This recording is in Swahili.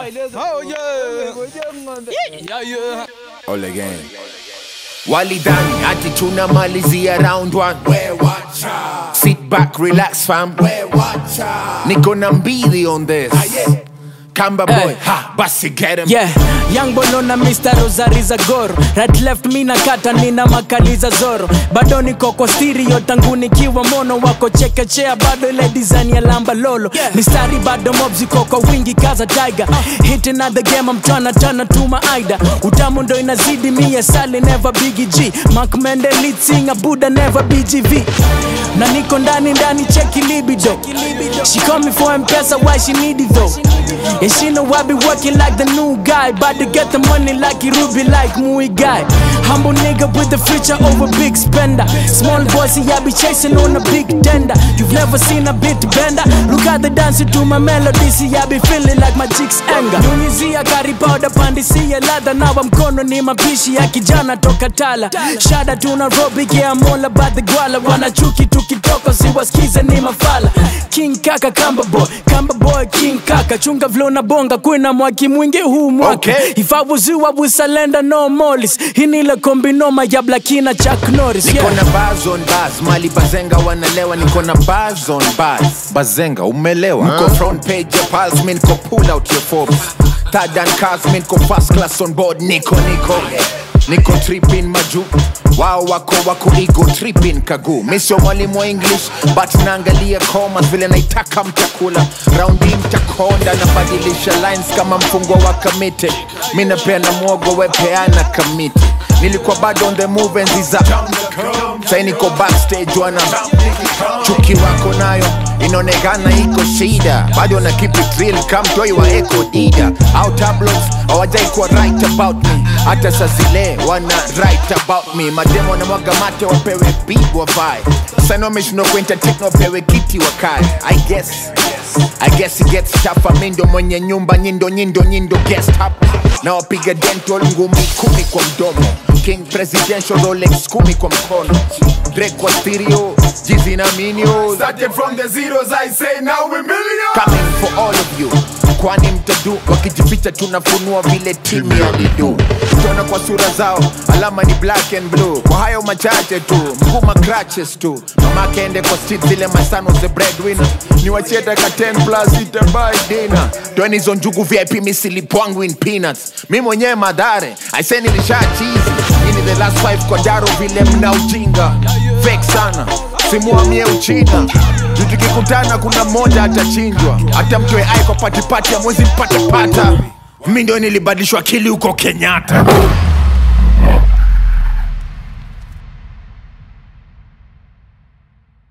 All again. Walidani ati tunamalizia round one. Sit back, relax fam. Niko na mbili on this. Kamba boy, Hey. ha, basi get him. Yeah, young bono na Mr. Rosari za goro right left mi na kata nina makaliza zoro bado niko kwa stereo tangu nikiwa mono wako chekechea bado ile design ya lamba lolo mistari bado mobs iko kwa wingi kaza tiger hitting at the game I'm tryna turn to my aida utamu ndo inazidi mie sali never biggie G Mark Mende lead singer Buddha never BGV na niko ndani ndani cheki libido she call me for mpesa why she need it though and she know I be working like the new guy About to get the money like Ruby like Mui guy Humble nigga with the future over big spender Small boy see I be chasing on a big tender You've never seen a bit bender Look at the dancing to my melody See I be feeling like my chicks anger Nyunyizia kari powder pandisia ladha Nawa mkono ni mapishi ya kijana toka tala Shada tuna Nairobi yeah I'm all about the gwala Wanachuki tukitoka siwasikize ni mafala King kaka kamba boy Kamba boy king kaka Chunga vlo na bonga kwena mwaki mwingi huu mwaka Okay. If I was you I would surrender no mollies Hinile kombi noma ya Blakina Chuck Norris Niko yeah. na bars on bars, mali bazenga wanalewa, niko na bars on bars. Bazenga umelewa. Niko front page ya pals, mi niko pull out your Forbes. Third and cars, mi niko first class on board, niko niko. Niko tripping maju wao wako wako ego tripping kagu mi sio mwalimu wa english but naangalia commas vile naitaka mtakula raundi mtakonda nabadilisha lines kama mfungwa wa kamite mi napeana mwogo wepeana kamiti nilikuwa bado on the move enzi za sai niko backstage wana chuki wako nayo inaonekana iko shida bado na keep it real kamtoi wa eko dida au tabloids hawajai kuwa right about me hata saa zile wana right about me mademo na mwaga mate wapewe big wavae sana wameshindwa kuentertain wapewe kiti wakae i guess I guess it gets tougher mi ndo mwenye nyumba nyindo nyindo nyindo guest hapa na wapiga dental ngumi kumi kwa mdomo king presidential rolex kumi kwa mkono Drake kwa stereo jizi na minios Started from the zeros, I say now we millions. coming for all of you kwani mtadu wakijificha tunafunua vile timu ya lidu tutaona kwa sura zao alama ni black and blue kwa hayo machache tu mguma crutches tu mamake ende kwa street zile masano the breadwinner ni wacheta ka 10 plus itabai dinner toeni hizo njugu vip misilipwangu in peanuts mi mwenyewe madhare aise nilisha chizi ini the last five kwa daro vile mna ujinga fake sana simuamie uchina juu tukikutana kuna mmoja atachinjwa hata mtoe ai kwa patipati ya mwezi mpate pata mi ndo nilibadilishwa akili huko kenyatta